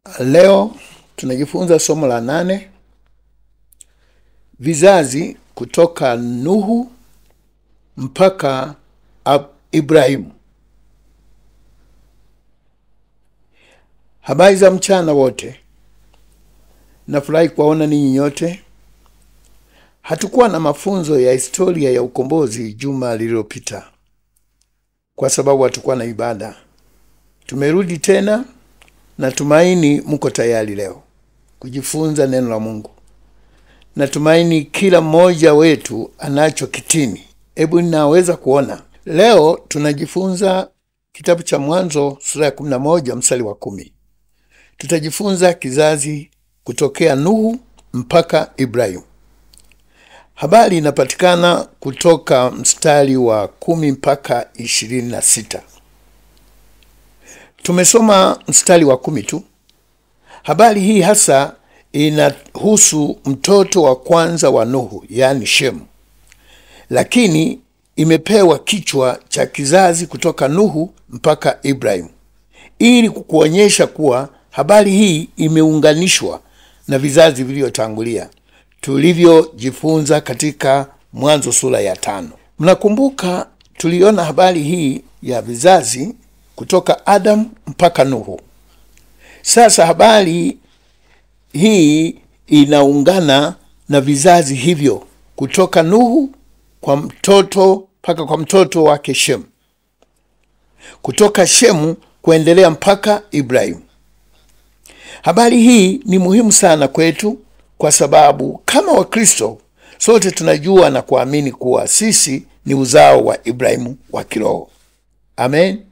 Leo tunajifunza somo la nane, vizazi kutoka Nuhu mpaka Ab- Ibrahimu. Habari za mchana wote, nafurahi kuwaona ninyi nyote. Hatukuwa na mafunzo ya historia ya ukombozi juma lililopita kwa sababu hatukuwa na ibada. Tumerudi tena Natumaini mko tayari leo kujifunza neno la Mungu. Natumaini kila mmoja wetu anacho kitini. Hebu ninaweza kuona leo tunajifunza kitabu cha Mwanzo sura ya 11 mstari wa kumi. Tutajifunza kizazi kutokea Nuhu mpaka Ibrahimu. Habari inapatikana kutoka mstari wa kumi mpaka ishirini na sita. Tumesoma mstari wa kumi tu. Habari hii hasa inahusu mtoto wa kwanza wa Nuhu, yaani Shemu, lakini imepewa kichwa cha kizazi kutoka Nuhu mpaka Ibrahimu ili kukuonyesha kuwa habari hii imeunganishwa na vizazi vilivyotangulia tulivyojifunza katika Mwanzo sura ya tano. Mnakumbuka tuliona habari hii ya vizazi kutoka Adamu mpaka Nuhu. Sasa habari hii inaungana na vizazi hivyo kutoka Nuhu kwa mtoto mpaka kwa mtoto wake Shemu, kutoka Shemu kuendelea mpaka Ibrahimu. Habari hii ni muhimu sana kwetu kwa sababu kama Wakristo sote tunajua na kuamini kuwa sisi ni uzao wa Ibrahimu wa kiroho. Amen.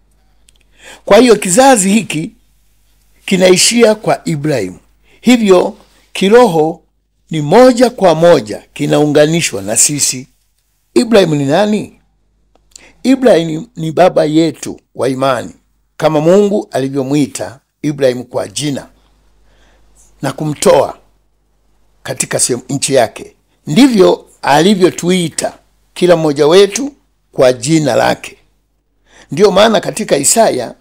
Kwa hiyo kizazi hiki kinaishia kwa Ibrahimu, hivyo kiroho ni moja kwa moja kinaunganishwa na sisi. Ibrahimu ni nani? Ibrahimu ni baba yetu wa imani, kama Mungu alivyomwita Ibrahimu kwa jina na kumtoa katika sehemu nchi yake, ndivyo alivyotuita kila mmoja wetu kwa jina lake. Ndiyo maana katika Isaya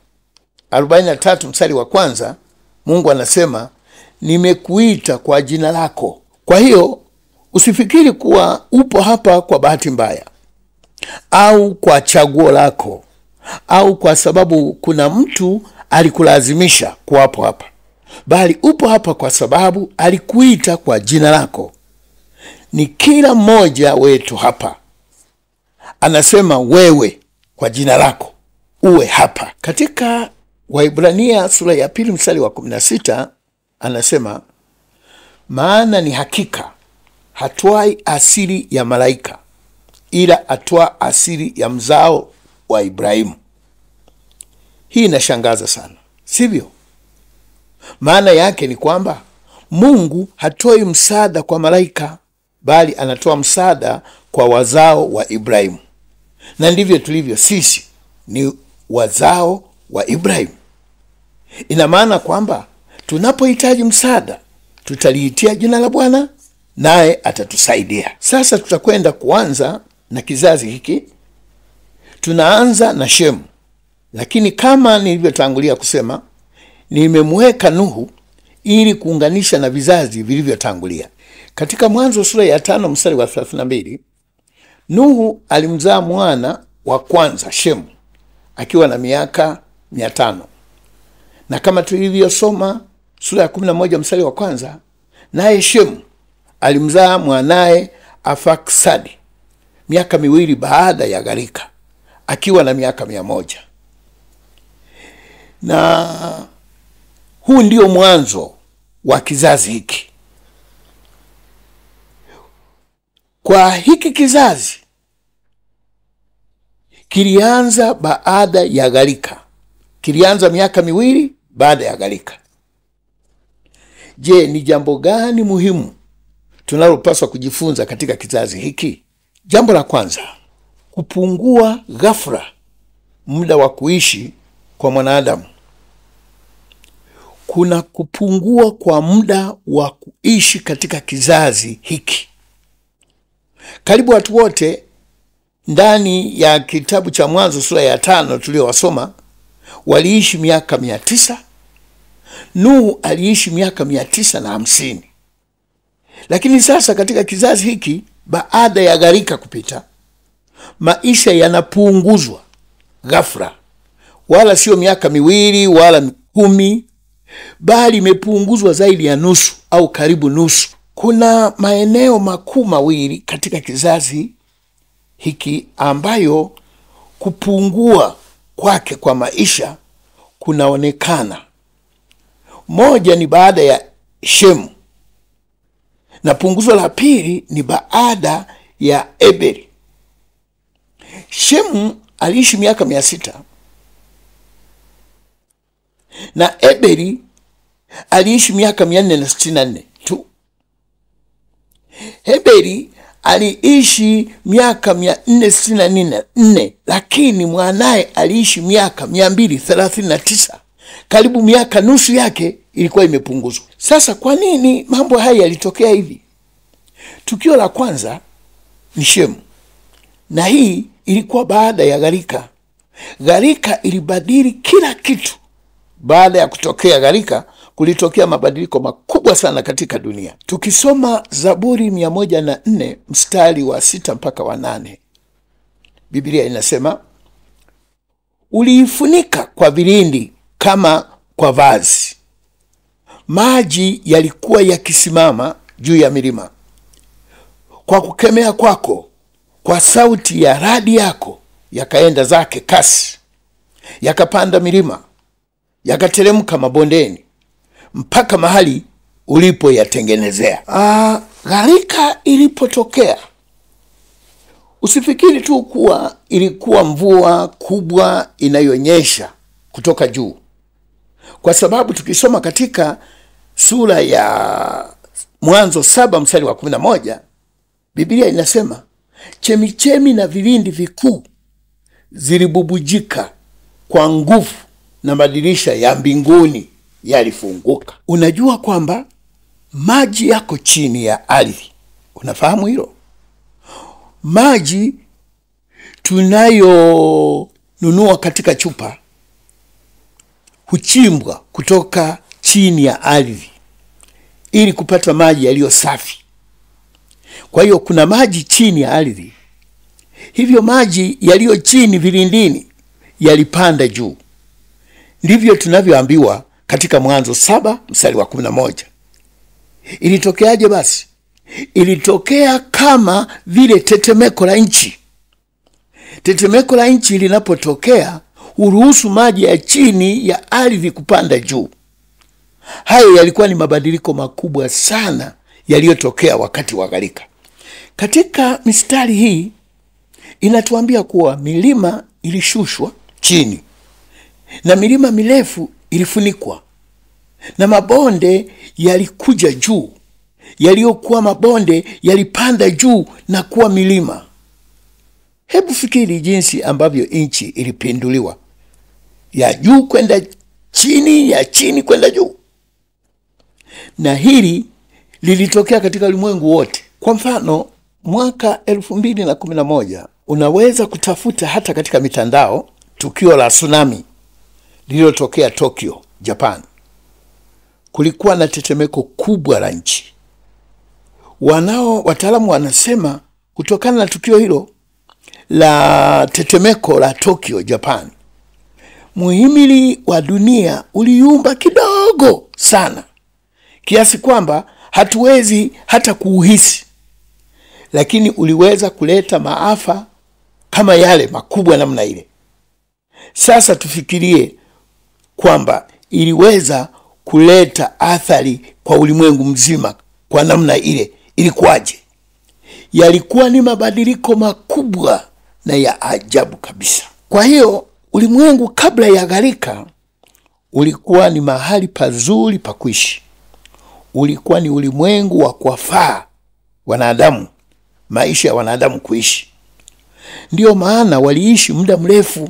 43 mstari wa kwanza Mungu anasema nimekuita kwa jina lako. Kwa hiyo usifikiri kuwa upo hapa kwa bahati mbaya au kwa chaguo lako au kwa sababu kuna mtu alikulazimisha kuwapo hapa, bali upo hapa kwa sababu alikuita kwa jina lako. Ni kila mmoja wetu hapa anasema wewe kwa jina lako uwe hapa. Katika Waibrania sura ya pili mstari wa 16 anasema, maana ni hakika hatwai asili ya malaika, ila atwaa asili ya mzao wa Ibrahimu. Hii inashangaza sana, sivyo? Maana yake ni kwamba Mungu hatoi msaada kwa malaika, bali anatoa msaada kwa wazao wa Ibrahimu, na ndivyo tulivyo sisi ni wazao wa Ibrahimu. Ina maana kwamba tunapohitaji msaada tutaliitia jina la Bwana naye atatusaidia. Sasa tutakwenda kuanza na kizazi hiki. Tunaanza na Shemu, lakini kama nilivyotangulia kusema, nimemweka Nuhu ili kuunganisha na vizazi vilivyotangulia. Katika Mwanzo sura ya tano mstari wa 32 Nuhu alimzaa mwana wa kwanza Shemu akiwa na miaka mia tano na kama tulivyosoma sura ya kumi na moja mstari wa kwanza naye Shemu alimzaa mwanaye Afaksadi miaka miwili baada ya gharika akiwa na miaka mia moja na huu ndio mwanzo wa kizazi hiki. Kwa hiki kizazi kilianza baada ya gharika, kilianza miaka miwili baada ya gharika. Je, ni jambo gani muhimu tunalopaswa kujifunza katika kizazi hiki? Jambo la kwanza, kupungua ghafla muda wa kuishi kwa mwanadamu. Kuna kupungua kwa muda wa kuishi katika kizazi hiki. Karibu watu wote ndani ya kitabu cha Mwanzo sura ya tano tuliyowasoma waliishi miaka mia tisa Nuhu aliishi miaka mia tisa na hamsini. Lakini sasa katika kizazi hiki, baada ya gharika kupita, maisha yanapunguzwa ghafla, wala sio miaka miwili wala kumi, bali imepunguzwa zaidi ya nusu au karibu nusu. Kuna maeneo makuu mawili katika kizazi hiki ambayo kupungua kwake kwa maisha kunaonekana. Moja ni baada ya Shemu na punguzo la pili ni baada ya Eberi. Shemu aliishi miaka mia sita na Eberi aliishi miaka mia nne na sitini na nne tu. Heberi aliishi miaka mia nne sitini na nne lakini mwanaye aliishi miaka mia mbili thelathini na tisa karibu miaka nusu yake ilikuwa imepunguzwa. Sasa kwa nini mambo haya yalitokea hivi? Tukio la kwanza ni Shemu, na hii ilikuwa baada ya gharika. Gharika ilibadili kila kitu. Baada ya kutokea gharika, kulitokea mabadiliko makubwa sana katika dunia. Tukisoma Zaburi mia moja na nne mstari wa sita mpaka wa nane Biblia inasema uliifunika kwa vilindi kama kwa vazi, maji yalikuwa yakisimama juu ya milima. Kwa kukemea kwako, kwa sauti ya radi yako, yakaenda zake kasi, yakapanda milima, yakateremka mabondeni, mpaka mahali ulipoyatengenezea. Ah, gharika ilipotokea, usifikiri tu kuwa ilikuwa mvua kubwa inayonyesha kutoka juu, kwa sababu tukisoma katika sura ya Mwanzo saba mstari wa kumi na moja Biblia inasema chemichemi na vilindi vikuu zilibubujika kwa nguvu na madirisha ya mbinguni yalifunguka. Unajua kwamba maji yako chini ya ardhi, unafahamu hilo? Maji tunayonunua katika chupa huchimbwa kutoka chini ya ardhi ili kupata maji yaliyo safi. Kwa hiyo kuna maji chini ya ardhi. Hivyo maji yaliyo chini vilindini yalipanda juu. Ndivyo tunavyoambiwa katika Mwanzo saba mstari wa kumi na moja. Ilitokeaje basi? Ilitokea kama vile tetemeko la nchi. Tetemeko la nchi linapotokea huruhusu maji ya chini ya ardhi kupanda juu. Hayo yalikuwa ni mabadiliko makubwa sana yaliyotokea wakati wa gharika. Katika mistari hii inatuambia kuwa milima ilishushwa chini na milima mirefu ilifunikwa na mabonde yalikuja juu. Yaliyokuwa mabonde yalipanda juu na kuwa milima. Hebu fikiri jinsi ambavyo nchi ilipinduliwa, ya juu kwenda chini, ya chini kwenda juu, na hili lilitokea katika ulimwengu wote. Kwa mfano, mwaka elfu mbili na kumi na moja unaweza kutafuta hata katika mitandao tukio la tsunami lililotokea Tokyo, Japan. Kulikuwa na tetemeko kubwa la nchi. Wanao wataalamu wanasema kutokana na tukio hilo la tetemeko la Tokyo, Japan, muhimili wa dunia uliyumba kidogo sana kiasi kwamba hatuwezi hata kuuhisi, lakini uliweza kuleta maafa kama yale makubwa namna ile. Sasa tufikirie kwamba iliweza kuleta athari kwa ulimwengu mzima kwa namna ile, ilikuwaje? Yalikuwa ni mabadiliko makubwa na ya ajabu kabisa. Kwa hiyo ulimwengu kabla ya gharika ulikuwa ni mahali pazuri pa kuishi, ulikuwa ni ulimwengu wa kuwafaa wanadamu, maisha ya wanadamu kuishi. Ndiyo maana waliishi muda mrefu,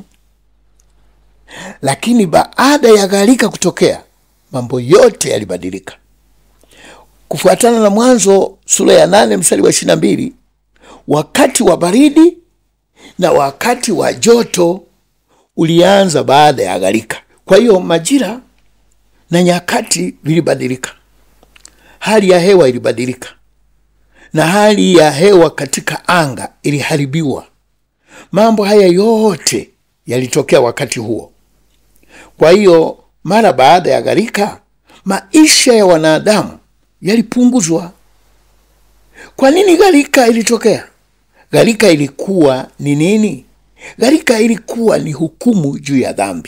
lakini baada ya gharika kutokea, mambo yote yalibadilika. Kufuatana na Mwanzo sura ya nane mstari wa ishirini na mbili wakati wa baridi na wakati wa joto ulianza baada ya gharika. Kwa hiyo majira na nyakati vilibadilika, hali ya hewa ilibadilika, na hali ya hewa katika anga iliharibiwa. Mambo haya yote yalitokea wakati huo. Kwa hiyo mara baada ya gharika, maisha ya wanadamu yalipunguzwa. Kwa nini gharika ilitokea? Gharika ilikuwa ni nini? Gharika ilikuwa ni hukumu juu ya dhambi,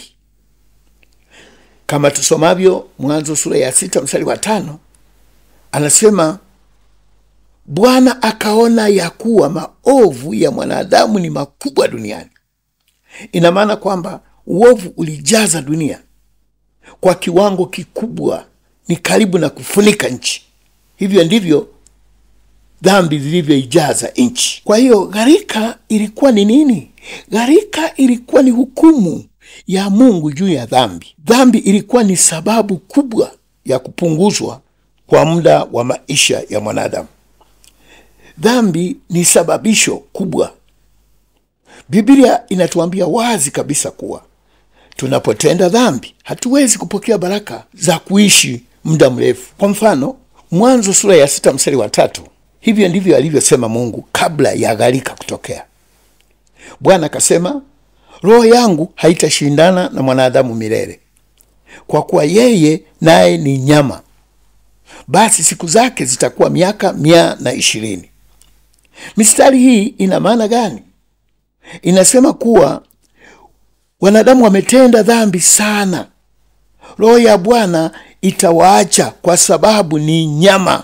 kama tusomavyo Mwanzo sura ya sita mstari wa tano anasema Bwana akaona ya kuwa maovu ya mwanadamu ni makubwa duniani. Ina maana kwamba uovu ulijaza dunia kwa kiwango kikubwa, ni karibu na kufunika nchi. Hivyo ndivyo dhambi zilivyoijaza nchi. Kwa hiyo gharika ilikuwa ni nini? Gharika ilikuwa ni hukumu ya Mungu juu ya dhambi. Dhambi ilikuwa ni sababu kubwa ya kupunguzwa kwa muda wa maisha ya mwanadamu. Dhambi ni sababisho kubwa. Biblia inatuambia wazi kabisa kuwa tunapotenda dhambi hatuwezi kupokea baraka za kuishi muda mrefu. Kwa mfano, Mwanzo sura ya sita mstari wa tatu hivyo ndivyo alivyosema Mungu kabla ya gharika kutokea. Bwana akasema, roho yangu haitashindana na mwanadamu milele, kwa kuwa yeye naye ni nyama, basi siku zake zitakuwa miaka mia na ishirini. Mistari hii ina maana gani? Inasema kuwa wanadamu wametenda dhambi sana, roho ya Bwana itawaacha kwa sababu ni nyama,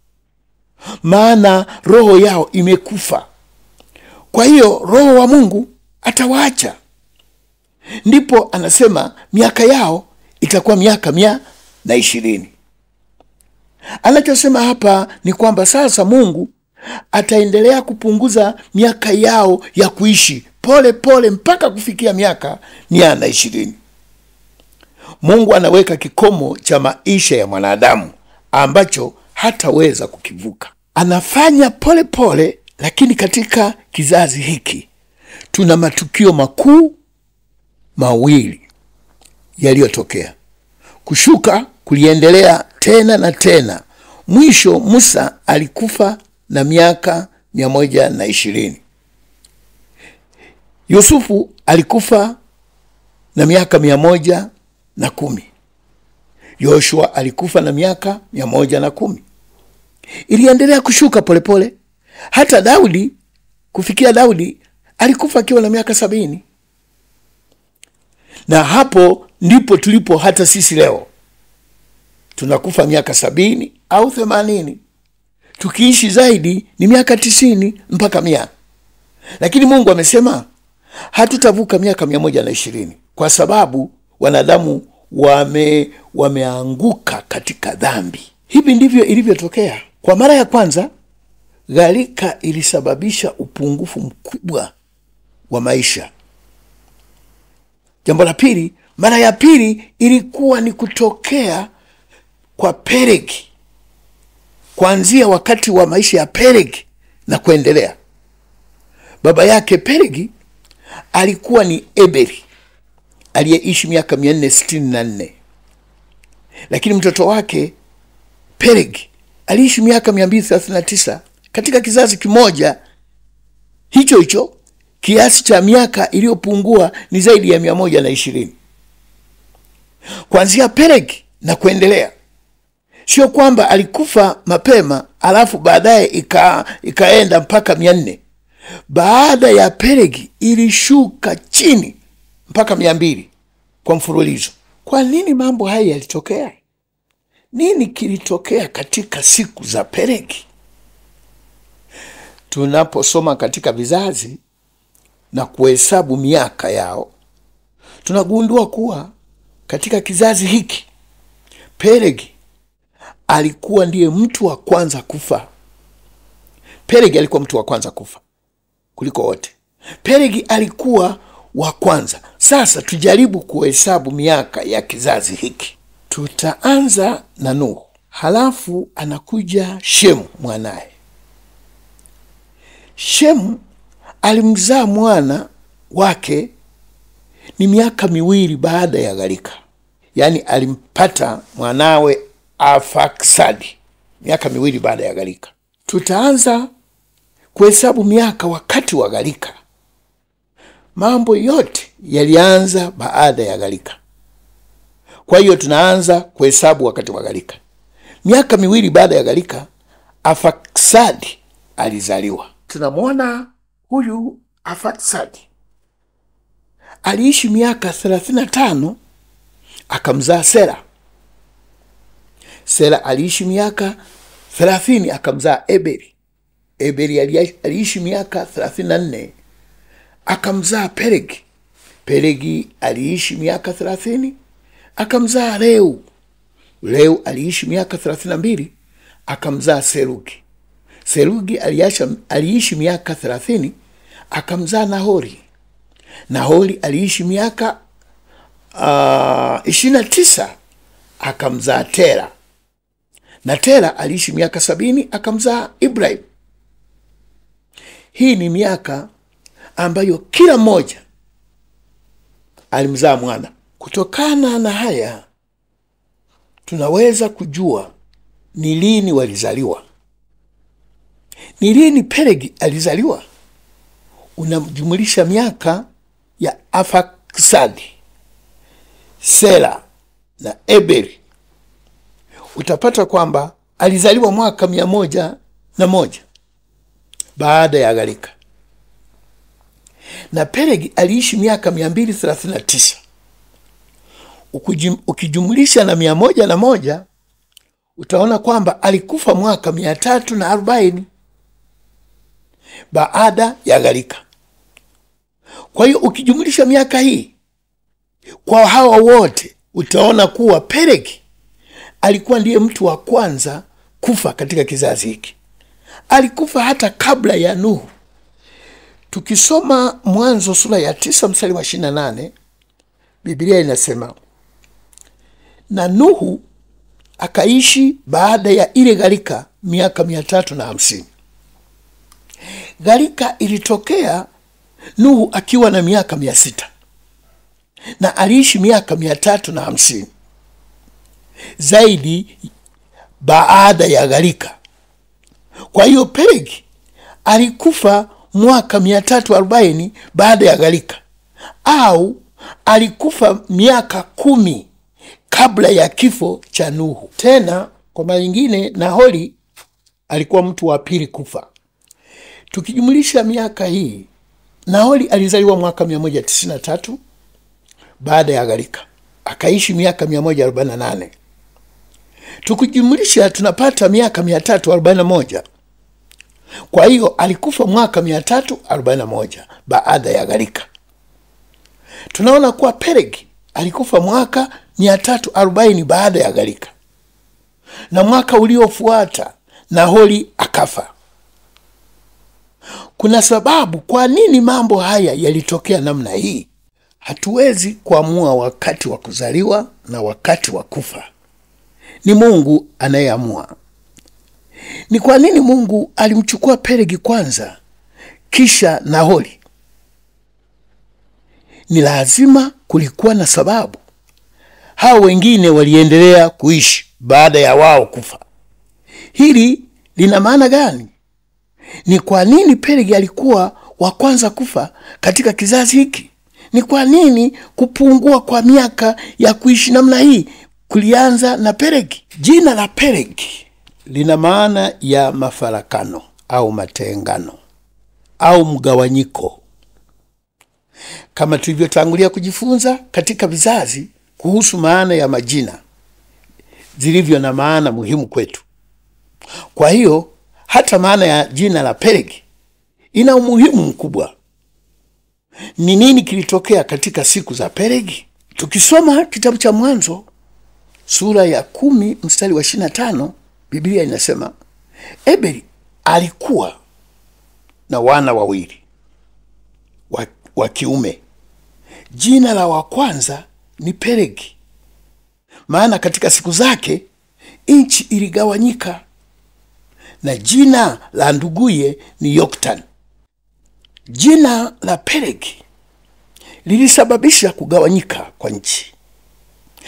maana roho yao imekufa. Kwa hiyo roho wa Mungu atawaacha, ndipo anasema miaka yao itakuwa miaka mia na ishirini. Anachosema hapa ni kwamba sasa Mungu ataendelea kupunguza miaka yao ya kuishi pole pole mpaka kufikia miaka mia na ishirini. Mungu anaweka kikomo cha maisha ya mwanadamu ambacho hataweza kukivuka. Anafanya pole pole, lakini katika kizazi hiki tuna matukio makuu mawili yaliyotokea. Kushuka kuliendelea tena na tena. Mwisho Musa alikufa na miaka mia moja na ishirini. Yusufu alikufa na miaka mia moja na kumi. Yoshua alikufa na miaka mia moja na kumi. Iliendelea kushuka polepole pole. Hata Daudi kufikia Daudi alikufa akiwa na miaka sabini, na hapo ndipo tulipo hata sisi leo tunakufa miaka sabini au themanini, tukiishi zaidi ni miaka tisini mpaka mia. Lakini Mungu amesema hatutavuka miaka mia moja na ishirini kwa sababu wanadamu wame wameanguka katika dhambi. Hivi ndivyo ilivyotokea. Kwa mara ya kwanza, gharika ilisababisha upungufu mkubwa wa maisha. Jambo la pili, mara ya pili ilikuwa ni kutokea kwa Pelegi, kuanzia wakati wa maisha ya Pelegi na kuendelea. Baba yake Pelegi alikuwa ni Eberi aliyeishi miaka mia nne sitini na nne lakini mtoto wake Pelegi aliishi miaka mia mbili thelathini na tisa katika kizazi kimoja hicho hicho. Kiasi cha miaka iliyopungua ni zaidi ya mia moja na ishirini kuanzia Pelegi na kuendelea. Sio kwamba alikufa mapema alafu baadaye ika, ikaenda mpaka mia nne. Baada ya Pelegi ilishuka chini mpaka mia mbili kwa mfululizo. Kwa nini mambo haya yalitokea? Nini kilitokea katika siku za Pelegi? Tunaposoma katika vizazi na kuhesabu miaka yao, tunagundua kuwa katika kizazi hiki Pelegi alikuwa ndiye mtu wa kwanza kufa. Pelegi alikuwa mtu wa kwanza kufa kuliko wote. Pelegi alikuwa wa kwanza. Sasa tujaribu kuhesabu miaka ya kizazi hiki. Tutaanza na Nuhu, halafu anakuja Shemu mwanaye. Shemu alimzaa mwana wake ni miaka miwili baada ya gharika. yaani alimpata mwanawe Afaksadi miaka miwili baada ya gharika. Tutaanza kuhesabu miaka wakati wa gharika. Mambo yote yalianza baada ya gharika, kwa hiyo tunaanza kuhesabu wakati wa gharika. Miaka miwili baada ya gharika, Afaksadi alizaliwa. Tunamwona huyu Afaksadi aliishi miaka 35 akamzaa Sera. Sera aliishi miaka 30 akamzaa Eberi. Eberi aliishi miaka 34 akamzaa Pelegi. Pelegi aliishi miaka 30 akamzaa Reu. Reu aliishi miaka 32 akamzaa Serugi. Serugi aliasha, aliishi miaka 30 akamzaa Nahori. Nahori aliishi miaka uh, ishirini na tisa akamzaa Tera, na Tera aliishi miaka sabini akamzaa Ibrahim. Hii ni miaka ambayo kila mmoja alimzaa mwana. Kutokana na haya tunaweza kujua ni lini walizaliwa, ni lini Pelegi alizaliwa. Unamjumulisha miaka ya Afaksadi, Sela na Eberi, utapata kwamba alizaliwa mwaka mia moja na moja baada ya gharika, na Pelegi aliishi miaka mia mbili thelathini na tisa ukijumulisha na mia moja na moja utaona kwamba alikufa mwaka mia tatu na arobaini baada ya gharika. Kwa hiyo ukijumulisha miaka hii kwa hawa wote utaona kuwa Pelegi alikuwa ndiye mtu wa kwanza kufa katika kizazi hiki. Alikufa hata kabla ya Nuhu. Tukisoma Mwanzo sura ya tisa mstari wa ishirini na nane Biblia inasema na Nuhu akaishi baada ya ile gharika miaka mia tatu na hamsini. Gharika ilitokea Nuhu akiwa na miaka mia sita na aliishi miaka mia tatu na hamsini zaidi baada ya gharika. Kwa hiyo Pelegi alikufa mwaka mia tatu arobaini baada ya gharika, au alikufa miaka kumi kabla ya kifo cha Nuhu. Tena kwa mara nyingine, Nahori alikuwa mtu wa pili kufa. Tukijumulisha miaka hii, Nahori alizaliwa mwaka 193 baada ya gharika, akaishi miaka 148. Tukijumulisha tunapata miaka 341. Kwa hiyo alikufa mwaka 341 baada ya gharika. Tunaona kuwa Pelegi alikufa mwaka 340 baada ya gharika, na mwaka uliofuata Nahori akafa. Kuna sababu kwa nini mambo haya yalitokea namna hii. Hatuwezi kuamua wakati wa kuzaliwa na wakati wa kufa, ni Mungu anayeamua. Ni kwa nini Mungu alimchukua Pelegi kwanza kisha Nahori? Ni lazima kulikuwa na sababu. Hao wengine waliendelea kuishi baada ya wao kufa. Hili lina maana gani? Ni kwa nini Pelegi alikuwa wa kwanza kufa katika kizazi hiki? Ni kwa nini kupungua kwa miaka ya kuishi namna hii kulianza na Pelegi? Jina la Pelegi lina maana ya mafarakano au matengano au mgawanyiko, kama tulivyotangulia kujifunza katika vizazi kuhusu maana ya majina zilivyo na maana muhimu kwetu. Kwa hiyo hata maana ya jina la Pelegi ina umuhimu mkubwa. Ni nini kilitokea katika siku za Pelegi? Tukisoma kitabu cha Mwanzo sura ya kumi mstari wa ishirini na tano Biblia inasema Eberi alikuwa na wana wawili wa, wa kiume. Jina la wa kwanza ni Pelegi, maana katika siku zake nchi iligawanyika, na jina la nduguye ni Yoktan. Jina la Pelegi lilisababisha kugawanyika kwa nchi.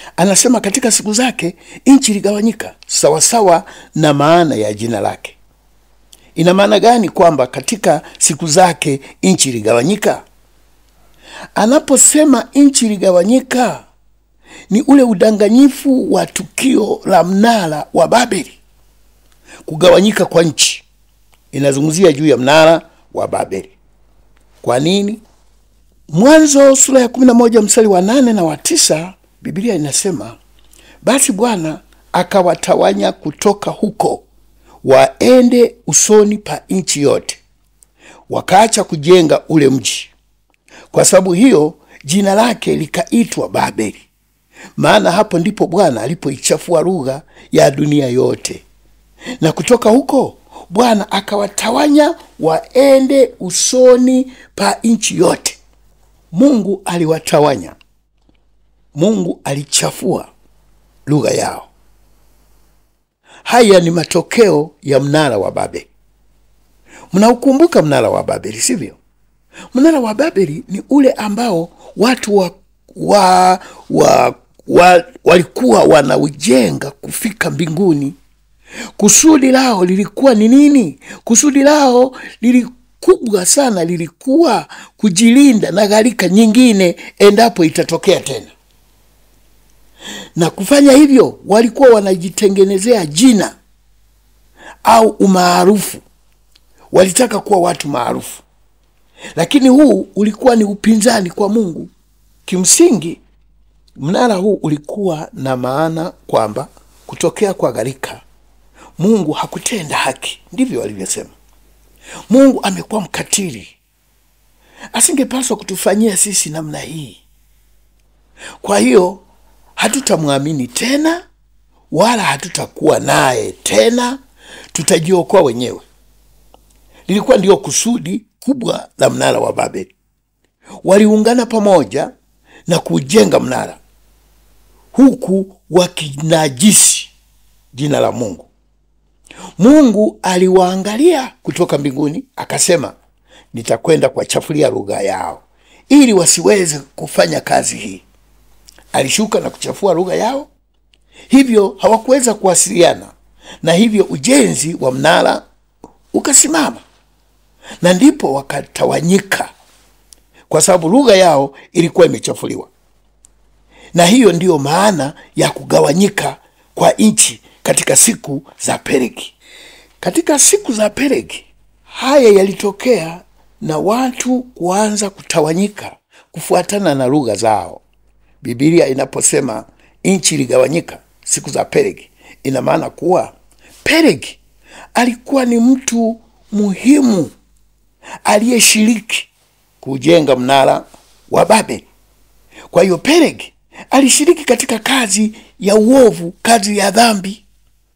anasema katika siku zake nchi iligawanyika sawasawa na maana ya jina lake. Ina maana gani kwamba katika siku zake nchi iligawanyika? Anaposema nchi iligawanyika, ni ule udanganyifu wa tukio la mnara wa Babeli. Kugawanyika kwa nchi inazungumzia juu ya mnara wa Babeli. Kwa nini? Mwanzo sura ya kumi na moja mstari wa nane na wa tisa Biblia inasema basi Bwana akawatawanya kutoka huko waende usoni pa nchi yote, wakaacha kujenga ule mji. Kwa sababu hiyo jina lake likaitwa Babeli, maana hapo ndipo Bwana alipoichafua lugha ya dunia yote. Na kutoka huko Bwana akawatawanya waende usoni pa nchi yote. Mungu aliwatawanya, Mungu alichafua lugha yao. Haya ni matokeo ya mnara wa Babeli. Mnaukumbuka mnara wa Babeli, sivyo? Mnara wa Babeli ni ule ambao watu wa, wa, wa, wa, walikuwa wanaujenga kufika mbinguni. Kusudi lao lilikuwa ni nini? Kusudi lao lilikubwa sana, lilikuwa kujilinda na gharika nyingine endapo itatokea tena na kufanya hivyo walikuwa wanajitengenezea jina au umaarufu. Walitaka kuwa watu maarufu, lakini huu ulikuwa ni upinzani kwa Mungu. Kimsingi, mnara huu ulikuwa na maana kwamba kutokea kwa gharika, Mungu hakutenda haki, ndivyo walivyosema. Mungu amekuwa mkatili, asingepaswa kutufanyia sisi namna hii. Kwa hiyo hatutamwamini tena wala hatutakuwa naye tena, tutajiokoa wenyewe. Lilikuwa ndio kusudi kubwa la mnara wa Babeli. Waliungana pamoja na kujenga mnara huku wakinajisi jina la Mungu. Mungu aliwaangalia kutoka mbinguni akasema, nitakwenda kuwachafulia lugha yao ili wasiweze kufanya kazi hii. Alishuka na kuchafua lugha yao, hivyo hawakuweza kuwasiliana, na hivyo ujenzi wa mnara ukasimama, na ndipo wakatawanyika, kwa sababu lugha yao ilikuwa imechafuliwa. Na hiyo ndiyo maana ya kugawanyika kwa nchi katika siku za Pelegi. Katika siku za Pelegi haya yalitokea, na watu kuanza kutawanyika kufuatana na lugha zao. Biblia inaposema nchi iligawanyika siku za Pelegi, ina maana kuwa Pelegi alikuwa ni mtu muhimu aliyeshiriki kujenga mnara wa Babeli. Kwa hiyo Pelegi alishiriki katika kazi ya uovu, kazi ya dhambi.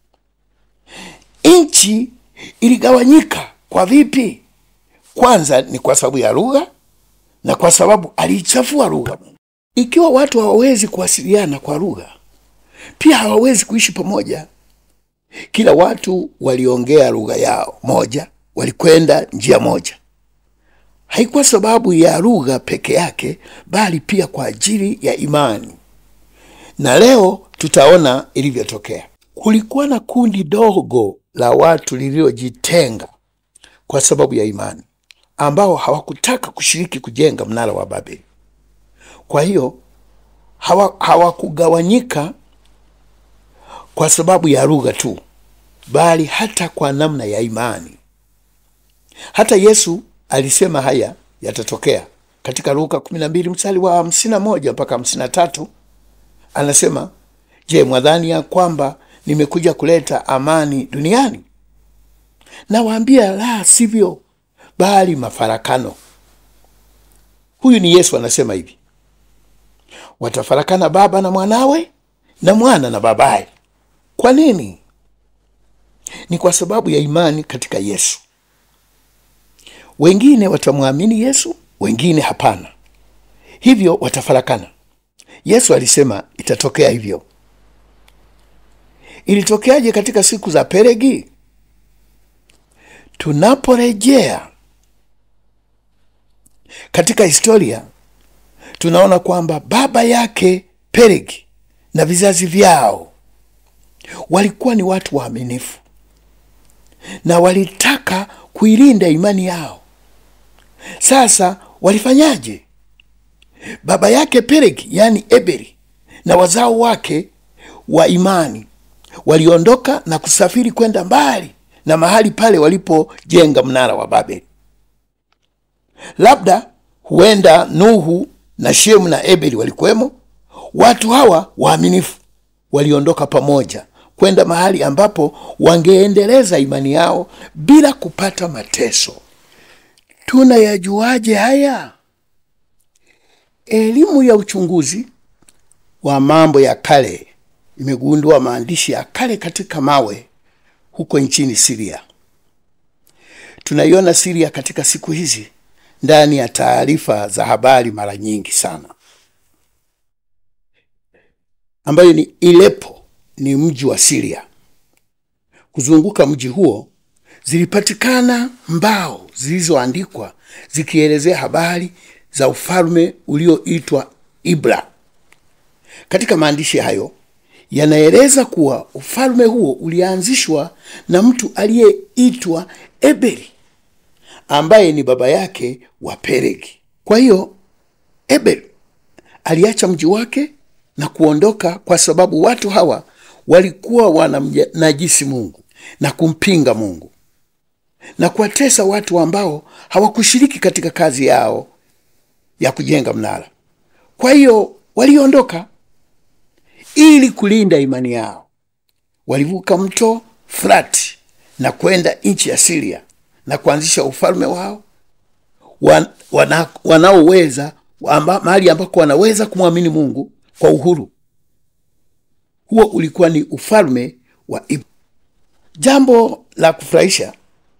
Nchi iligawanyika kwa vipi? Kwanza ni kwa sababu ya lugha na kwa sababu aliichafua lugha. Ikiwa watu hawawezi kuwasiliana kwa lugha, pia hawawezi kuishi pamoja. Kila watu waliongea lugha yao moja, walikwenda njia moja. Haikuwa sababu ya lugha peke yake, bali pia kwa ajili ya imani. Na leo tutaona ilivyotokea. Kulikuwa na kundi dogo la watu lililojitenga kwa sababu ya imani, ambao hawakutaka kushiriki kujenga mnara wa Babeli. Kwa hiyo hawakugawanyika hawa kwa sababu ya lugha tu, bali hata kwa namna ya imani. Hata Yesu alisema haya yatatokea katika Luka 12 mstari wa 51 mpaka 53. Anasema, je, mwadhani ya kwamba nimekuja kuleta amani duniani? Nawaambia, la sivyo, bali mafarakano. Huyu ni Yesu anasema hivi Watafarakana baba na mwanawe na mwana na babaye. Kwa nini? Ni kwa sababu ya imani katika Yesu. Wengine watamwamini Yesu, wengine hapana, hivyo watafarakana. Yesu alisema itatokea hivyo. Ilitokeaje katika siku za Pelegi? Tunaporejea katika historia tunaona kwamba baba yake Pelegi na vizazi vyao walikuwa ni watu waaminifu na walitaka kuilinda imani yao. Sasa walifanyaje? Baba yake Pelegi, yaani Eberi, na wazao wake wa imani waliondoka na kusafiri kwenda mbali na mahali pale walipojenga mnara wa Babeli. Labda huenda Nuhu na Shemu na Eberi walikuwemo. Watu hawa waaminifu waliondoka pamoja kwenda mahali ambapo wangeendeleza imani yao bila kupata mateso. Tunayajuaje haya? Elimu ya uchunguzi wa mambo ya kale imegundua maandishi ya kale katika mawe huko nchini Siria. Tunaiona Siria katika siku hizi ndani ya taarifa za habari mara nyingi sana, ambayo ni Ilepo ni mji wa Siria. Kuzunguka mji huo zilipatikana mbao zilizoandikwa zikielezea habari za ufalme ulioitwa Ibla. Katika maandishi hayo yanaeleza kuwa ufalme huo ulianzishwa na mtu aliyeitwa Eberi ambaye ni baba yake wa Pelegi. Kwa hiyo Eberi aliacha mji wake na kuondoka kwa sababu watu hawa walikuwa wanamnajisi Mungu na kumpinga Mungu na kuwatesa watu ambao hawakushiriki katika kazi yao ya kujenga mnara. Kwa hiyo waliondoka ili kulinda imani yao. Walivuka mto Frati na kwenda nchi ya Siria na kuanzisha ufalme wao wan, wana, wanaoweza amba, mahali ambako wanaweza kumwamini Mungu kwa uhuru. Huo ulikuwa ni ufalme wa Ibu. Jambo la kufurahisha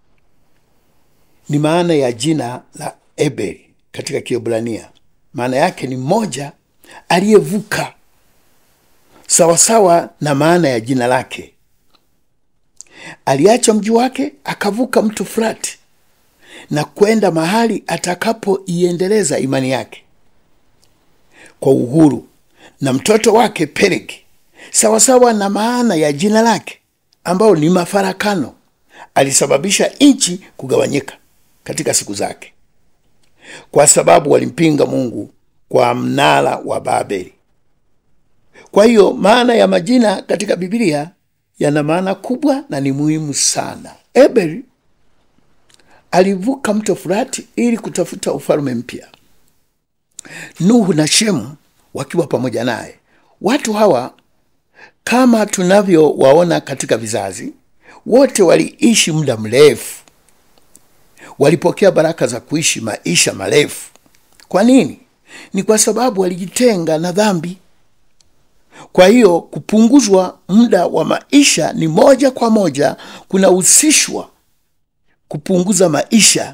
ni maana ya jina la Eberi katika Kiebrania. Maana yake ni mmoja aliyevuka, sawasawa na maana ya jina lake. Aliacha mji wake akavuka mto Frati na kwenda mahali atakapoiendeleza imani yake kwa uhuru, na mtoto wake Pelegi, sawasawa na maana ya jina lake ambao ni mafarakano, alisababisha nchi kugawanyika katika siku zake, kwa sababu walimpinga Mungu kwa mnara wa Babeli. Kwa hiyo maana ya majina katika Biblia yana maana kubwa na ni muhimu sana. Eberi alivuka mto Furati ili kutafuta ufalme mpya, Nuhu na Shemu wakiwa pamoja naye. Watu hawa kama tunavyowaona katika vizazi, wote waliishi muda mrefu, walipokea baraka za kuishi maisha marefu. Kwa nini? Ni kwa sababu walijitenga na dhambi. Kwa hiyo kupunguzwa muda wa maisha ni moja kwa moja kunahusishwa kupunguza maisha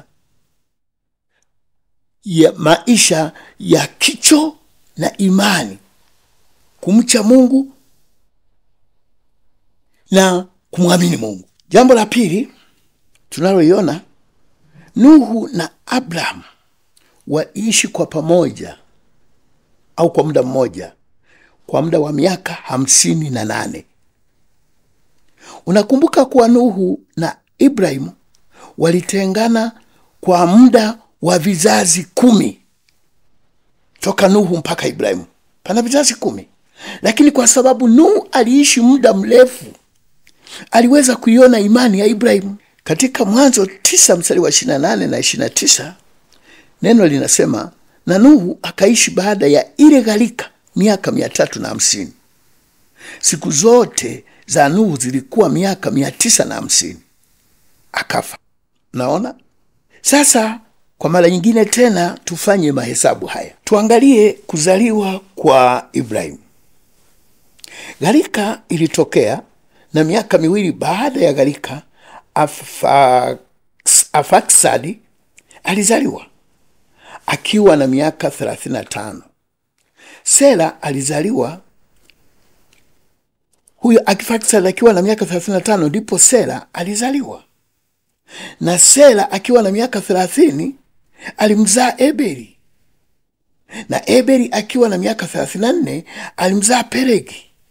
ya maisha ya kicho na imani, kumcha Mungu na kumwamini Mungu. Jambo la pili tunaloiona, Nuhu na Abraham waishi kwa pamoja au kwa muda mmoja kwa muda wa miaka hamsini na nane. Unakumbuka kuwa Nuhu na Ibrahimu walitengana kwa muda wa vizazi kumi toka Nuhu mpaka Ibrahimu, pana vizazi kumi. Lakini kwa sababu Nuhu aliishi muda mrefu, aliweza kuiona imani ya Ibrahimu. Katika Mwanzo tisa mstari wa ishirini na nane na ishirini na tisa neno linasema, na Nuhu akaishi baada ya ile gharika miaka mia tatu na hamsini. Siku zote za Nuhu zilikuwa miaka mia tisa na hamsini, akafa. Naona sasa, kwa mara nyingine tena tufanye mahesabu haya, tuangalie kuzaliwa kwa Ibrahimu. Gharika ilitokea na miaka miwili baada ya gharika Afaksadi alizaliwa akiwa na miaka 35. Sela alizaliwa huyo Afaksadi akiwa na miaka 35, ndipo Sela alizaliwa na Sela akiwa na miaka 30 alimzaa Eberi na Eberi akiwa na miaka 34 alimzaa Pelegi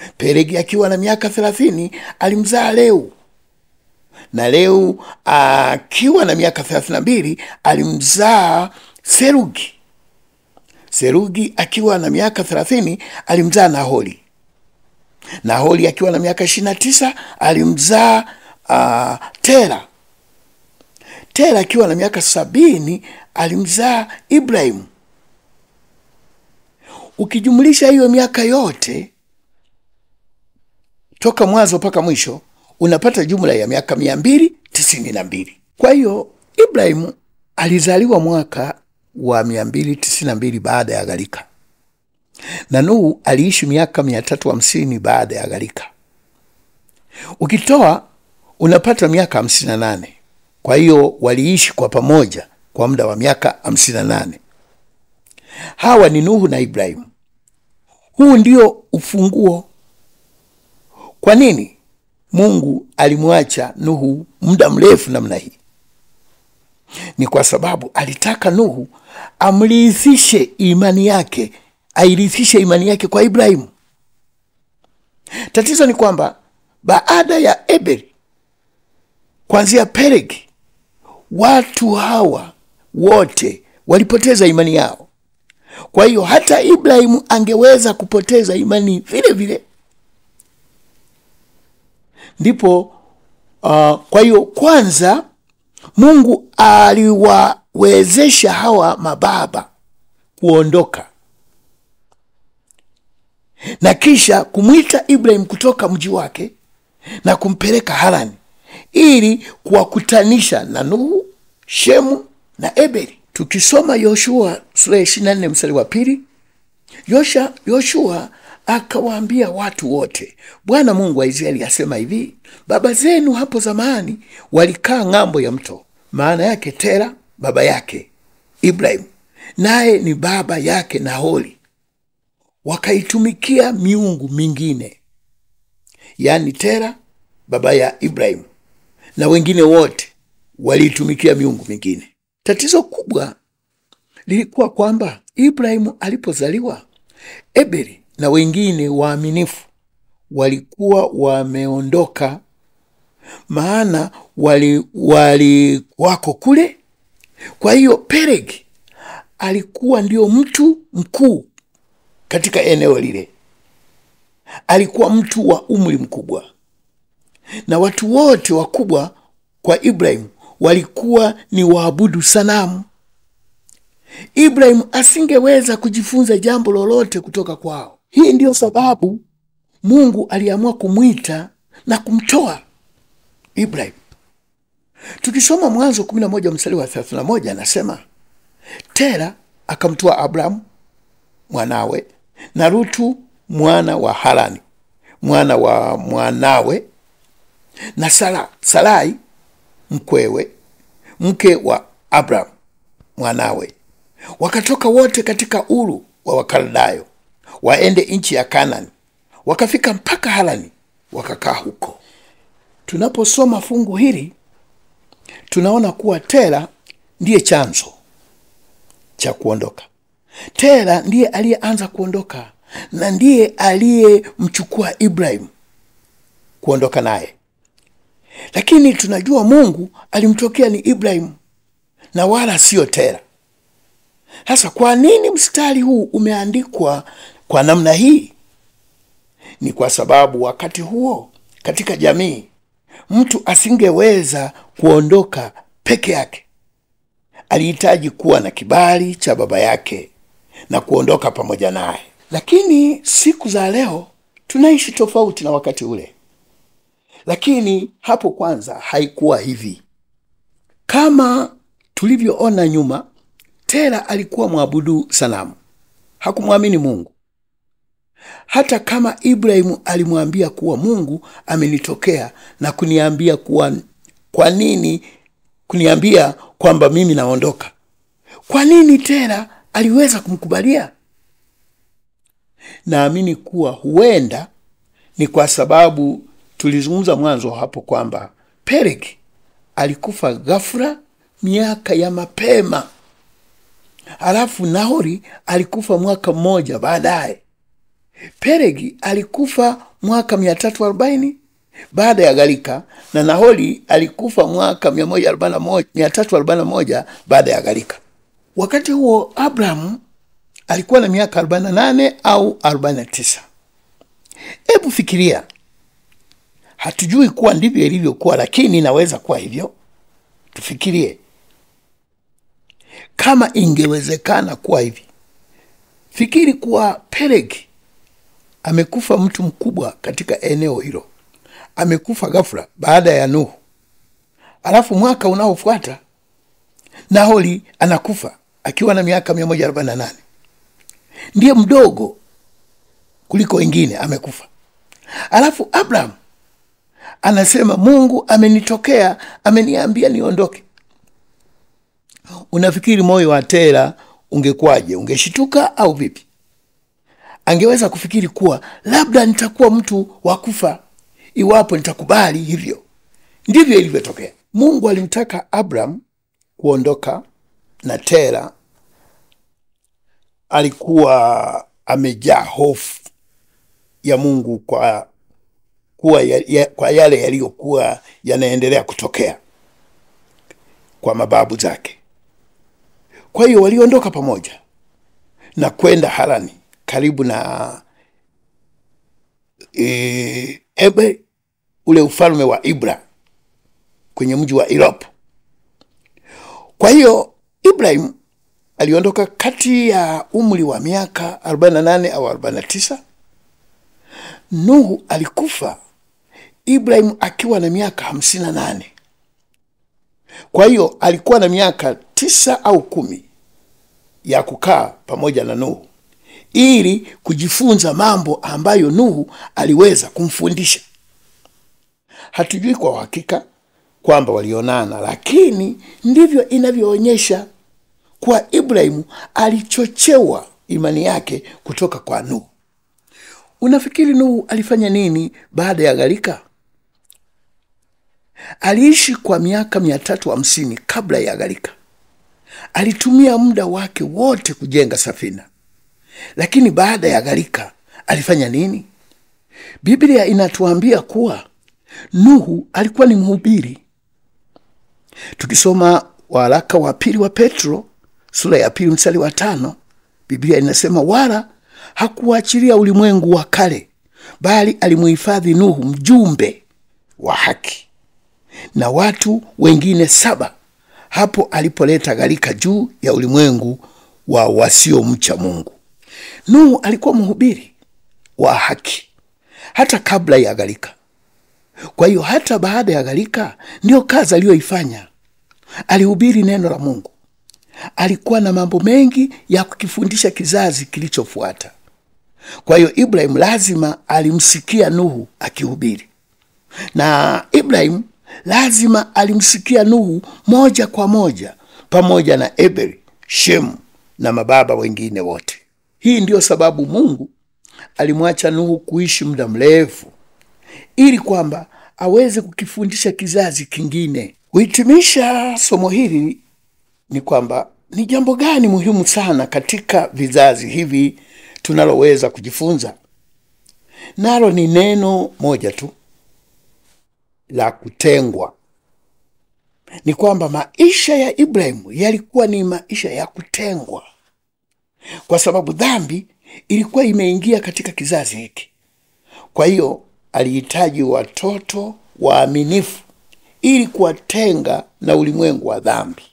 Pelegi akiwa na miaka thelathini alimzaa Leu, na Leu akiwa na miaka thelathini na mbili alimzaa Serugi. Serugi akiwa na miaka thelathini alimzaa Naholi. Naholi akiwa na miaka ishirini na tisa alimzaa uh, Tera. Tera akiwa na miaka sabini alimzaa Ibrahimu. Ukijumlisha hiyo miaka yote toka mwanzo mpaka mwisho unapata jumla ya miaka mia mbili tisini na mbili. Kwa hiyo Ibrahimu alizaliwa mwaka wa mia mbili tisini na mbili baada ya gharika, na Nuhu aliishi miaka mia tatu hamsini baada ya gharika. Ukitoa unapata miaka hamsini na nane. Kwa hiyo waliishi kwa pamoja kwa muda wa miaka hamsini na nane. Hawa ni Nuhu na Ibrahimu. Huu ndio ufunguo. Kwa nini Mungu alimwacha Nuhu muda mrefu namna hii? Ni kwa sababu alitaka Nuhu amrithishe imani yake, airithishe imani yake kwa Ibrahimu. Tatizo ni kwamba baada ya Eberi kuanzia Pelegi, watu hawa wote walipoteza imani yao. Kwa hiyo hata Ibrahimu angeweza kupoteza imani vile vile. Ndipo uh, kwa hiyo kwanza Mungu aliwawezesha hawa mababa kuondoka na kisha kumwita Ibrahimu kutoka mji wake na kumpeleka Harani ili kuwakutanisha na Nuhu, Shemu na Eberi. Tukisoma Yoshua sura ya 24 mstari wa pili, Yosha Yoshua akawaambia watu wote, Bwana Mungu wa Israeli asema hivi, baba zenu hapo zamani walikaa ng'ambo ya mto. Maana yake Tera baba yake Ibrahimu, naye ni baba yake Nahori, wakaitumikia miungu mingine. Yaani Tera baba ya Ibrahimu na wengine wote waliitumikia miungu mingine. Tatizo kubwa lilikuwa kwamba Ibrahimu alipozaliwa, Eberi na wengine waaminifu walikuwa wameondoka, maana wali, wali wako kule. Kwa hiyo Pelegi alikuwa ndio mtu mkuu katika eneo lile, alikuwa mtu wa umri mkubwa, na watu wote wakubwa kwa Ibrahimu walikuwa ni waabudu sanamu. Ibrahimu asingeweza kujifunza jambo lolote kutoka kwao. Hii ndiyo sababu Mungu aliamua kumwita na kumtoa Ibrahimu. Tukisoma Mwanzo 11 mstari wa 31, anasema Tera akamtoa Abrahamu mwanawe na Rutu mwana wa Harani mwana wa mwanawe na Sara, Sarai mkwewe mke wa Abrahamu mwanawe, wakatoka wote katika Uru wa Wakaldayo waende nchi ya Kanani, wakafika mpaka Harani wakakaa huko. Tunaposoma fungu hili tunaona kuwa Tera ndiye chanzo cha kuondoka. Tera ndiye aliyeanza kuondoka na ndiye aliyemchukua Ibrahimu kuondoka naye, lakini tunajua Mungu alimtokea ni Ibrahimu na wala siyo Tera. Sasa kwa nini mstari huu umeandikwa kwa namna hii? Ni kwa sababu wakati huo katika jamii mtu asingeweza kuondoka peke yake, alihitaji kuwa na kibali cha baba yake na kuondoka pamoja naye. Lakini siku za leo tunaishi tofauti na wakati ule, lakini hapo kwanza haikuwa hivi. Kama tulivyoona nyuma, Tera alikuwa mwabudu sanamu, hakumwamini Mungu. Hata kama Ibrahimu alimwambia kuwa Mungu amenitokea na kuniambia kuwa, kwa nini kuniambia kwamba mimi naondoka, kwa nini Tera aliweza kumkubalia? Naamini kuwa huenda ni kwa sababu tulizungumza mwanzo hapo kwamba Pelegi alikufa ghafla miaka ya mapema, halafu Nahori alikufa mwaka mmoja baadaye. Pelegi alikufa mwaka 340 baada ya gharika na Nahori alikufa mwaka 141 341 baada ya gharika. Wakati huo Abraham alikuwa na miaka 48 au 49. Hebu fikiria, hatujui kuwa ndivyo ilivyokuwa, lakini inaweza kuwa hivyo. Tufikirie kama ingewezekana kuwa hivi. Fikiri kuwa Pelegi amekufa, mtu mkubwa katika eneo hilo amekufa ghafla baada ya Nuhu, alafu mwaka unaofuata Nahori anakufa akiwa na miaka 148 ndiye mdogo kuliko wengine, amekufa. Alafu Abraham anasema Mungu amenitokea, ameniambia niondoke. Unafikiri moyo wa Tera ungekwaje? Ungeshituka au vipi? Angeweza kufikiri kuwa labda nitakuwa mtu wa kufa iwapo nitakubali hivyo. Ndivyo ilivyotokea. Mungu alimtaka Abraham kuondoka, na Tera alikuwa amejaa hofu ya Mungu kwa kuwa ya, ya, kwa yale yaliyokuwa yanaendelea kutokea kwa mababu zake. Kwa hiyo waliondoka pamoja na kwenda Harani karibu na e, Ebe, ule ufalme wa Ibra kwenye mji wa Irop. Kwa hiyo Ibrahim aliondoka kati ya umri wa miaka 48 au 49. Nuhu alikufa Ibrahim akiwa na miaka 58. Kwa hiyo alikuwa na miaka tisa au kumi ya kukaa pamoja na Nuhu ili kujifunza mambo ambayo Nuhu aliweza kumfundisha. Hatujui kwa uhakika kwamba walionana, lakini ndivyo inavyoonyesha kuwa Ibrahimu alichochewa imani yake kutoka kwa Nuhu. Unafikiri Nuhu alifanya nini baada ya gharika? Aliishi kwa miaka mia tatu hamsini kabla ya gharika. Alitumia muda wake wote kujenga safina, lakini baada ya gharika alifanya nini? Biblia inatuambia kuwa Nuhu alikuwa ni mhubiri. Tukisoma waraka wa pili wa Petro sura ya pili mstari wa tano Biblia inasema wala hakuachilia ulimwengu wa kale, bali alimuhifadhi Nuhu mjumbe wa haki na watu wengine saba hapo alipoleta gharika juu ya ulimwengu wa wasiomcha Mungu. Nuhu alikuwa mhubiri wa haki hata kabla ya gharika. Kwa hiyo hata baada ya gharika ndiyo kazi aliyoifanya. Alihubiri neno la Mungu. Alikuwa na mambo mengi ya kukifundisha kizazi kilichofuata. Kwa hiyo Ibrahim lazima alimsikia Nuhu akihubiri, na Ibrahim lazima alimsikia Nuhu moja kwa moja, pamoja na Eberi, Shemu na mababa wengine wote. Hii ndiyo sababu Mungu alimwacha Nuhu kuishi muda mrefu ili kwamba aweze kukifundisha kizazi kingine. Kuhitimisha somo hili ni kwamba ni jambo gani muhimu sana katika vizazi hivi tunaloweza kujifunza nalo? Ni neno moja tu la kutengwa. Ni kwamba maisha ya Ibrahimu yalikuwa ni maisha ya kutengwa, kwa sababu dhambi ilikuwa imeingia katika kizazi hiki. Kwa hiyo alihitaji watoto waaminifu ili kuwatenga na ulimwengu wa dhambi.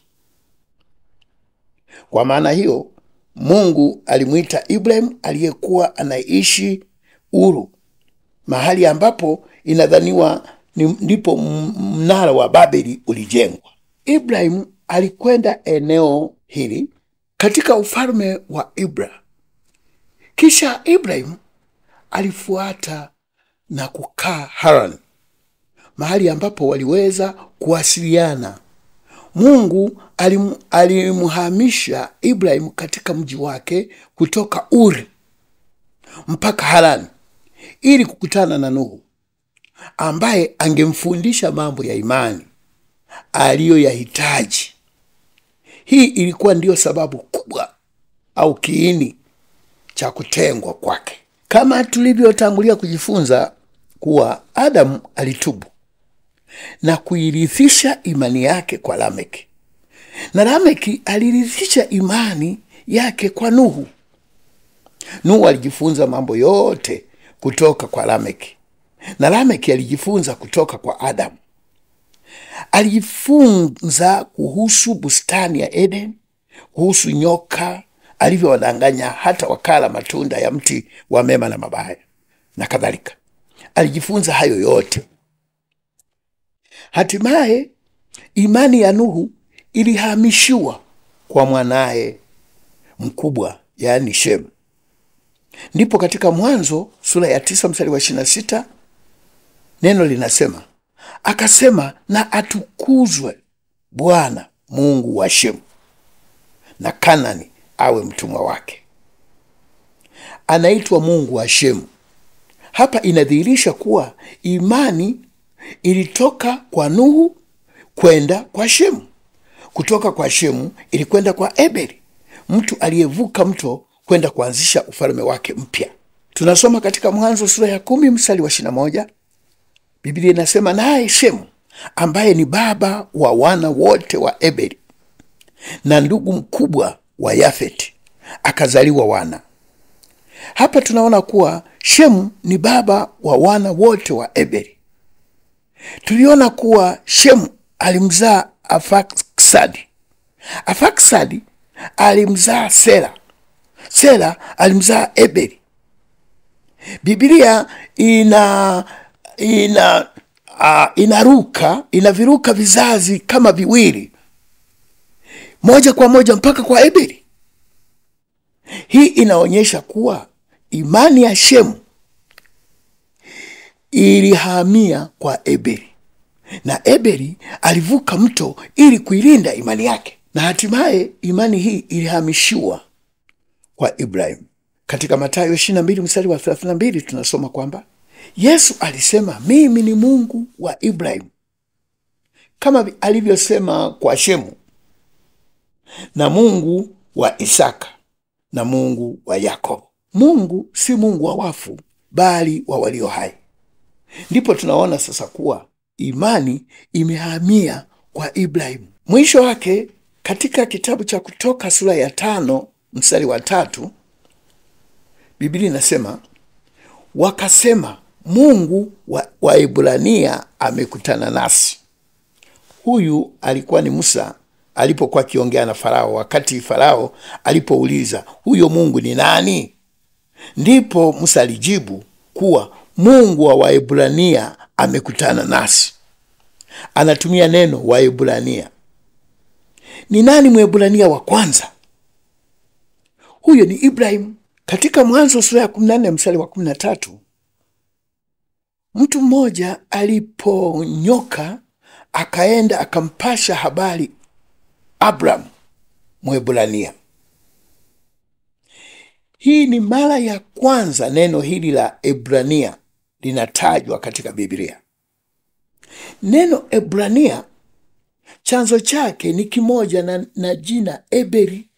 Kwa maana hiyo, Mungu alimwita Ibrahim aliyekuwa anaishi Uru, mahali ambapo inadhaniwa ndipo mnara wa Babeli ulijengwa. Ibrahim alikwenda eneo hili katika ufalme wa Ibra. Kisha Ibrahim alifuata na kukaa Haran, mahali ambapo waliweza kuwasiliana. Mungu alim, alimhamisha Ibrahim katika mji wake kutoka Uri mpaka Harani ili kukutana na Nuhu ambaye angemfundisha mambo ya imani aliyoyahitaji. Hii ilikuwa ndiyo sababu kubwa au kiini cha kutengwa kwake. Kama tulivyotangulia kujifunza kuwa Adamu alitubu na kuirithisha imani yake kwa Lameki, na Lameki alirithisha imani yake kwa Nuhu. Nuhu alijifunza mambo yote kutoka kwa Lameki, na Lameki alijifunza kutoka kwa Adamu. Alijifunza kuhusu bustani ya Eden, kuhusu nyoka alivyowadanganya hata wakala matunda ya mti wa mema na mabaya na kadhalika. Alijifunza hayo yote. Hatimaye imani ya Nuhu ilihamishiwa kwa mwanaye mkubwa, yaani Shemu. Ndipo katika Mwanzo sura ya tisa mstari wa ishirini na sita neno linasema akasema, na atukuzwe Bwana Mungu wa Shemu, na Kanani awe mtumwa wake. Anaitwa Mungu wa Shemu. Hapa inadhihirisha kuwa imani ilitoka kwa Nuhu kwenda kwa Shemu, kutoka kwa Shemu ilikwenda kwa Eberi, mtu aliyevuka mto kwenda kuanzisha ufalme wake mpya. Tunasoma katika Mwanzo sura ya kumi mstari wa ishirini na moja Biblia inasema naye Shemu ambaye ni baba wa wana wote wa Eberi na ndugu mkubwa wa Yafeti akazaliwa wana. Hapa tunaona kuwa Shemu ni baba wa wana wote wa Eberi. Tuliona kuwa Shemu alimzaa Afaksadi, Afaksadi alimzaa Sela, Sela alimzaa Eberi. Biblia ina ina uh, inaruka inaviruka vizazi kama viwili moja kwa moja mpaka kwa Eberi. Hii inaonyesha kuwa imani ya Shemu ilihamia kwa Eberi na Eberi alivuka mto ili kuilinda imani yake, na hatimaye imani hii ilihamishiwa kwa Ibrahimu. Katika Mathayo 22 mstari wa 32 tunasoma kwamba Yesu alisema mimi ni Mungu wa Ibrahimu, kama alivyosema kwa Shemu, na Mungu wa Isaka na Mungu wa Yakobo. Mungu si Mungu wa wafu, bali wa walio hai. Ndipo tunaona sasa kuwa imani imehamia kwa Ibrahimu. Mwisho wake katika kitabu cha Kutoka sura ya tano mstari wa tatu Biblia inasema wakasema, Mungu wa Waebrania amekutana nasi. Huyu alikuwa ni Musa alipokuwa akiongea na Farao, wakati Farao alipouliza huyo Mungu ni nani? Ndipo Musa alijibu kuwa Mungu wa Waebrania amekutana nasi. Anatumia neno Waebrania. Ni nani Mwebrania wa kwanza? Huyo ni Ibrahimu. Katika Mwanzo sura ya 14 mstari wa 13, mtu mmoja aliponyoka akaenda akampasha habari Abraham Mwebrania. Hii ni mara ya kwanza neno hili la Ebrania linatajwa katika Biblia. Neno Ebrania chanzo chake ni kimoja na, na jina Eberi.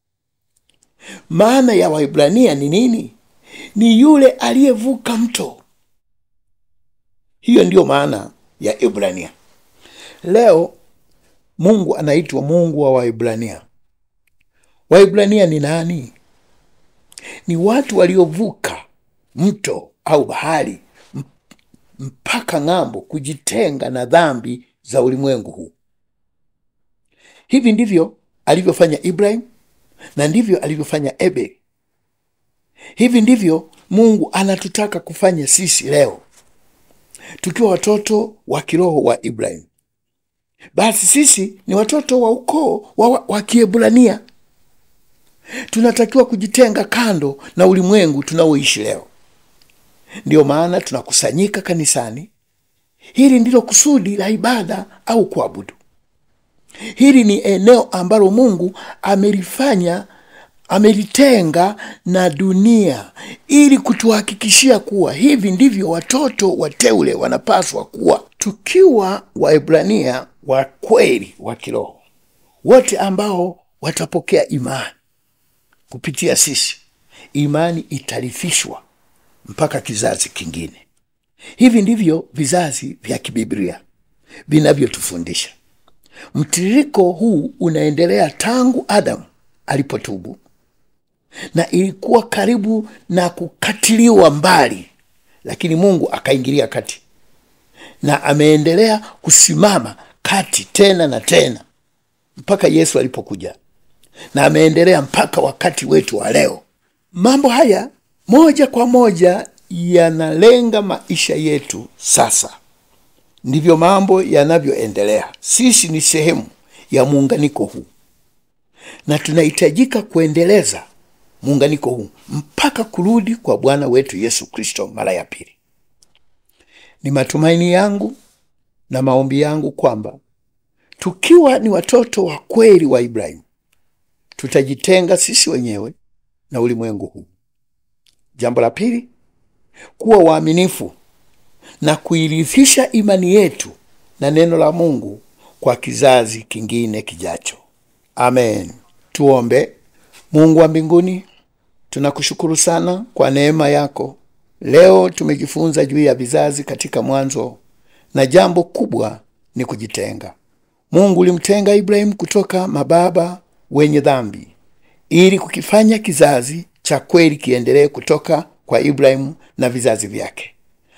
Maana ya Waebrania ni nini? Ni yule aliyevuka mto. Hiyo ndiyo maana ya Ebrania. Leo Mungu anaitwa Mungu wa Waebrania. Waebrania ni nani? Ni watu waliovuka mto au bahari mpaka ng'ambo, kujitenga na dhambi za ulimwengu huu. Hivi ndivyo alivyofanya Ibrahim na ndivyo alivyofanya Eberi. Hivi ndivyo Mungu anatutaka kufanya sisi leo, tukiwa watoto wa kiroho wa Ibrahim. Basi sisi ni watoto wa ukoo wa, wa Kiebrania. Tunatakiwa kujitenga kando na ulimwengu tunaoishi leo. Ndiyo maana tunakusanyika kanisani. Hili ndilo kusudi la ibada au kuabudu. Hili ni eneo ambalo Mungu amelifanya, amelitenga na dunia ili kutuhakikishia kuwa hivi ndivyo watoto wateule wanapaswa kuwa, tukiwa Waebrania wa kweli wa kiroho, wote ambao watapokea imani kupitia sisi. Imani itarithishwa mpaka kizazi kingine. Hivi ndivyo vizazi vya kibiblia vinavyotufundisha. Mtiririko huu unaendelea tangu Adamu alipotubu, na ilikuwa karibu na kukatiliwa mbali, lakini Mungu akaingilia kati na ameendelea kusimama kati tena na tena mpaka Yesu alipokuja, na ameendelea mpaka wakati wetu wa leo. Mambo haya moja kwa moja yanalenga maisha yetu sasa. Ndivyo mambo yanavyoendelea. Sisi ni sehemu ya muunganiko huu, na tunahitajika kuendeleza muunganiko huu mpaka kurudi kwa Bwana wetu Yesu Kristo mara ya pili. Ni matumaini yangu na maombi yangu kwamba tukiwa ni watoto wa kweli wa Ibrahimu, tutajitenga sisi wenyewe na ulimwengu huu. Jambo la pili, kuwa waaminifu na kuirithisha imani yetu na neno la Mungu kwa kizazi kingine kijacho. Amen. Tuombe. Mungu wa mbinguni, tunakushukuru sana kwa neema yako. Leo tumejifunza juu ya vizazi katika Mwanzo, na jambo kubwa ni kujitenga. Mungu ulimtenga Ibrahimu kutoka mababa wenye dhambi ili kukifanya kizazi cha kweli kiendelee kutoka kwa Ibrahimu na vizazi vyake.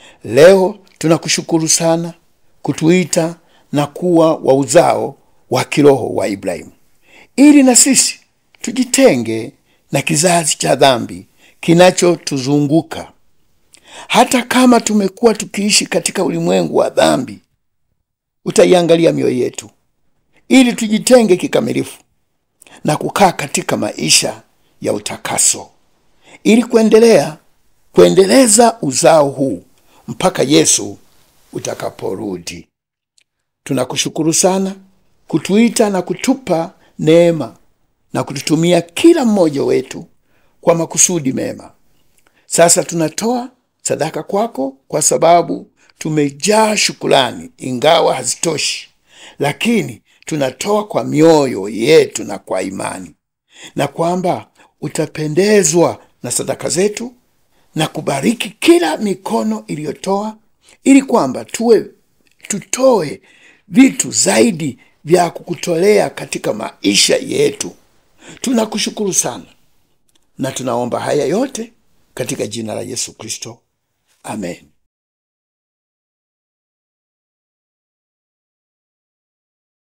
Leo tunakushukuru sana kutuita na kuwa wa uzao wa kiroho wa Ibrahimu, ili na sisi tujitenge na kizazi cha dhambi kinachotuzunguka. Hata kama tumekuwa tukiishi katika ulimwengu wa dhambi, utaiangalia mioyo yetu ili tujitenge kikamilifu na kukaa katika maisha ya utakaso, ili kuendelea kuendeleza uzao huu mpaka Yesu utakaporudi. Tunakushukuru sana kutuita na kutupa neema na kututumia kila mmoja wetu kwa makusudi mema. Sasa tunatoa sadaka kwako kwa sababu tumejaa shukrani, ingawa hazitoshi, lakini tunatoa kwa mioyo yetu na kwa imani, na kwamba utapendezwa na sadaka zetu na kubariki kila mikono iliyotoa, ili kwamba tuwe tutoe vitu zaidi vya kukutolea katika maisha yetu. Tunakushukuru sana na tunaomba haya yote katika jina la Yesu Kristo, amen.